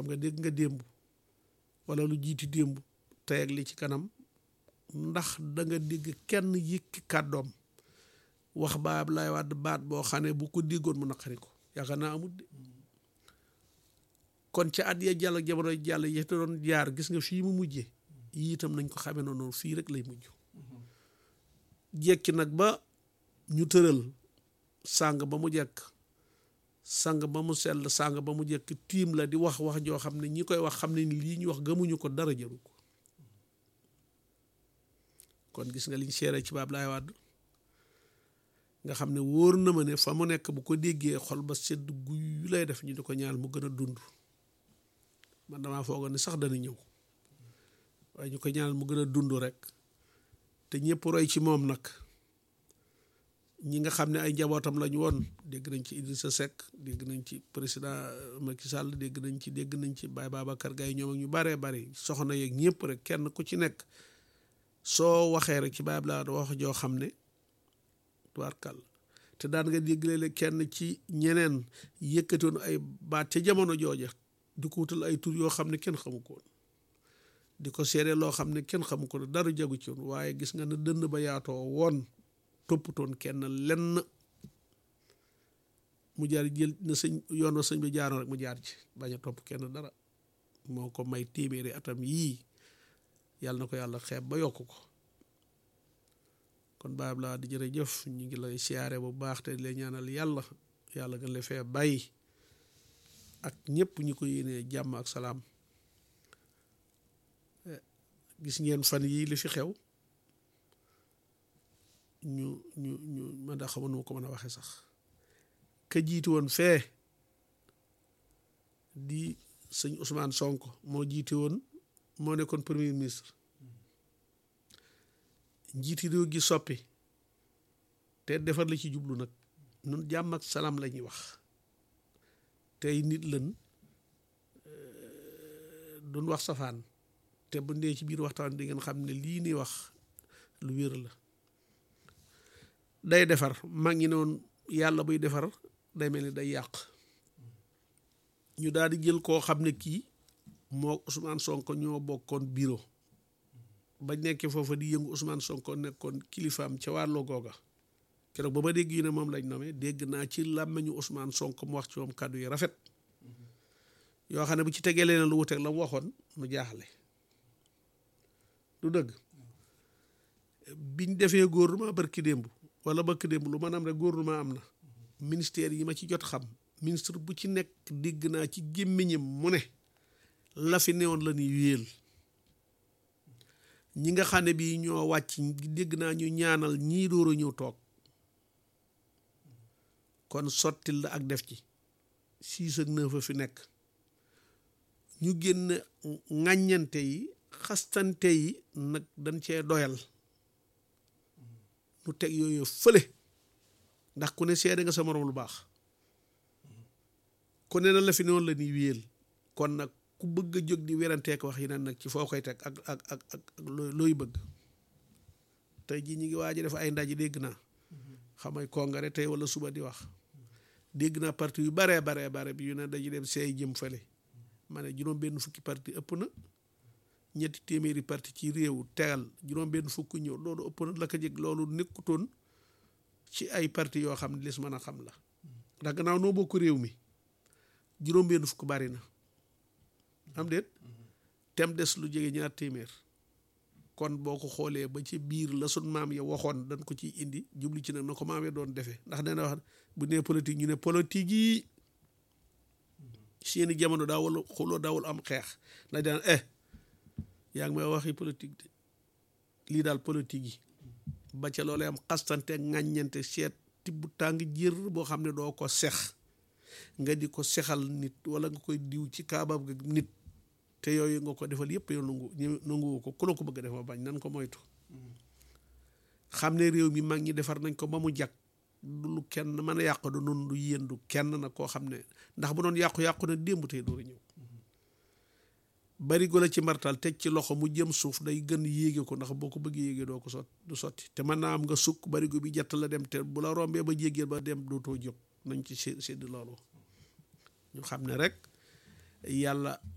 nga dégg nga démb wala lu jiiti démb tey ak li ci kanam ndax da nga dégg kenn yëkki kàddoom wax ba Abdoulaye Wade baat boo xam ne bu ko déggoon mu naqari ko yaakaar naa amul de kon ca at ya jàll jamono jàll ya te doon jaar gis nga fii mu mujjee yii itam nañ ko xamee noonu fii rek lay mujj jekki nag ba ñu tëral sàng ba mu jekk sang ba mu sell sàng ba mu jekk tiim la di wax wax joo xam ne ñi koy wax xam ne ni lii ñu wax gëmuñu ko dara jaru ko kon gis nga liñ seere ci Abdoulaye Wade nga xam ne wóor na ma ne fa mu nekk bu ko déggee xol ba sedd guy lay def ñu di ko ñaal mu gën a dund man damaa foogoon ne sax dana ñëw waaye ñu ko ñaal mu gën a dund rek te ñëpp roy ci moom nag ñi nga xam ne ay njabootam lañu woon dégg nañ ci Idrissa Seck dégg nañ ci président Macky Sall dégg nañ ci dégg nañ ci Baye Babacar Gaye ñoom ak ñu baree bari soxna yeeg ñëpp rek kenn ku ci nekk soo waxee rek ci Baye Abdoulaye wax joo xam ne tubaarkàll te daan nga dégg léeg kenn ci ñeneen yëkkatoon ay baat ca jamono jooja di ko wutal ay tur yoo xam ne kenn xamu ko woon di ko seede loo xam ne kenn xamu ko dara jagu ci woon waaye gis nga ne dënn ba yaatoo woon toppatoon kenn lenn mu jaar jël na sëñ yoon wa sëñ bi jaaroon rek mu jaar ci bañ a topp kenn dara moo ko may téeméeri atam yii yàlla na ko yàlla xeeb ba yokk ko kon baab laa di jërëjëf ñu ngi lay siyaare bu baax te di lay ñaanal yàlla yàlla gën la fee bàyyi ak ñëpp ñu ko yéenee jàmm ak salaam gis ngeen fan yii li fi xew ñu ñu ñu man daa xamoon nu ma ko mën a waxee sax ka jiitu woon fee di sëñ Ousmane Sonko moo jiite woon moo nekkoon premier ministre njiiti réew gi soppi te defar la ci jublu nag nun jàmm ak salaam la ñuy wax tey nit lën duñ wax safaan te bu ndee ci biir waxtaan di ngeen xam ne lii ni wax lu wér la day defar mag ñi noonu yàlla buy defar day mel ni day yàq ñu daal di jël koo xam ne kii moo Ousmane Sonko ñoo bokkoon bureau ba nekkee foofa di yëngu Ousmane Sonko nekkoon kilifaam ca wàllu googa keroog ba ma dégg yu ne moom lañ nomee dégg naa ci làmmeñu Ousmane Sonko mu wax ci moom kàddu yi rafet yoo xam ne bu ci tegee leneen lu wuteeg la mu waxoon mu jaaxle du dëgg biñ defee gouvernement barki démb wala barki démb lu maanaam rek gouvernement am na ministère yi ma ci jot xam ministre bu ci nekk dégg naa ci gémmiñam mu ne la fi newoon la ñuy wéel ñi nga xam ne bii ñoo wàcc dégg naa ñu ñaanal ñii door a ñëw toog kon sottil la ak def ci six ak neuf a fi nekk ñu génn ŋàññante yi xastante yi nag dañ cee doyal nu teg yooyu fële ndax ku ne seede nga sa morom lu baax ku ne na la fi noonu la ñuy wéyal kon nag ku bëgg a jóg di weranteek wax yi naan nag ci foo koy teg ak ak ak ak looy bëgg tey jii ñu ngi waaj a def ay ndaje dégg naa xamay congrès tey wala suba di wax dégg naa parti yu baree baree bare bi yu ne dañuy dem seey jëm fële ma ne juróom benn fukki parti ëpp na ñetti téeméeri parti ci réew tegal juróom benn fukk ñëw loolu ëpp na la ko jëg loolu nekkutoon ci ay parti yoo xam ne lis mën a xam la ndax gannaaw noo bokk réew mi juróom benn fukk bari na am déet tem des lu jege ñaar téeméer kon boo ko xoolee ba ci biir la sun maam ya waxoon dañ ko ciy indi jublu ci nag na ko maam ya doon defee ndax nee na wax bu nee politique ñu ne politique yi seeni jamono daawul xuloo daawul am xeex ndax daan eh yaa ngi may waxi politique de lii daal politique yi ba ca loolee am xastante ŋàññante seet tibb tàng jër boo xam ne doo ko sex nga di ko sexal nit wala nga koy diw ci kaabab ga nit te yooyu nga ko defal yëpp yow nangu nanguwu ko ku la ko bëgg a def ma bañ nan ko moytu xam ne réew mi mag ñi defar nañ ko ba mu jag du lu kenn mën a yàqu du noonu du yéen du kenn nag koo xam ne ndax bu doon yàqu-yàqu na démb tey dooru ñëw barigo la ci mbartal teg ci loxo mu jëm suuf day gën yéege ko ndax boo ko bëgg yéege doo ko sot du sotti te mën naa am nga sukk barigo bi jett la dem te bu la rombee ba jéggee ba dem dootoo jóg nañ ci sédd loolu ñu xam ne rek yàlla